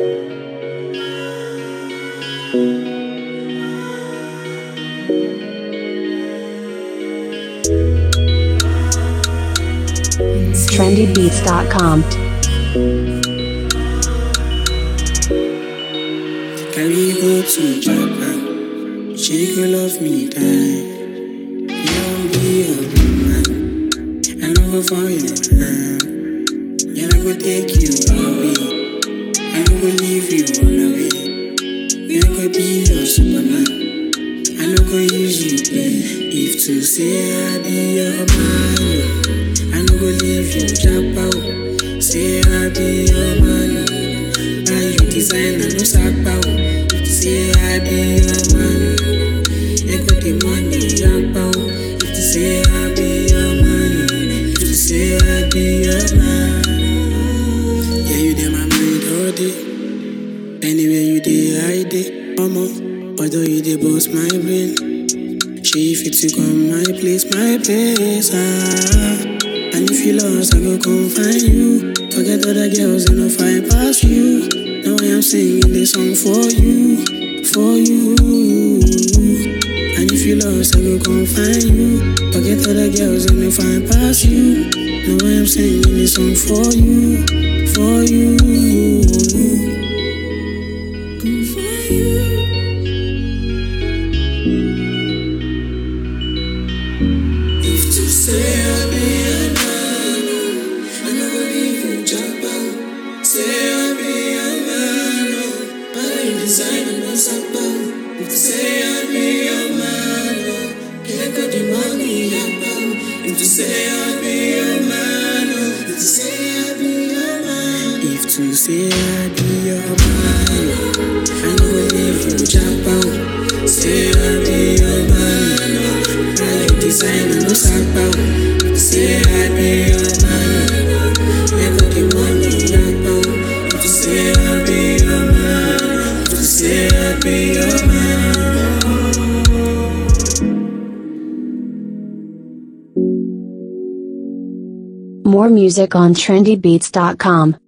trendybeats.com. Carry go to Japan. She go love me die. You don't be a woman. I know go for your hand. Yeah, I go take you away. I no go leave you on the way. We no go be your superman. I no go use you play. If to say I be your man, I no go leave you jump out. Say I be your man. Buy you designer, no sack out. Say I be your man. I got the money, jump out. If you say I be your man, if you say I be your man, yeah, you dey my mind all day. Anywhere you dey, I dey. Omo, although you dey boss my brain. She fit to come my place, my place, ah. And if you lost, I go come find you. Forget other girls and I'll find past you. Now I am singing this song for you, for you. And if you lost, I go come find you. Forget other girls and I'll find past you. Now I am singing this song for you, for you. Come for you. If to say I be a man, I never leave you jump out. Say I be a man, but I design and no support. If to say I be a man, can't got the money about. If to say I be a man, if to say I be a man, if to say I be a man, I never leave you jump out. Say I be a man. I design and no sack out. Say I be your man. I got the money out. If you say I be your man, if you say I be your man. More music on trendybeats.com.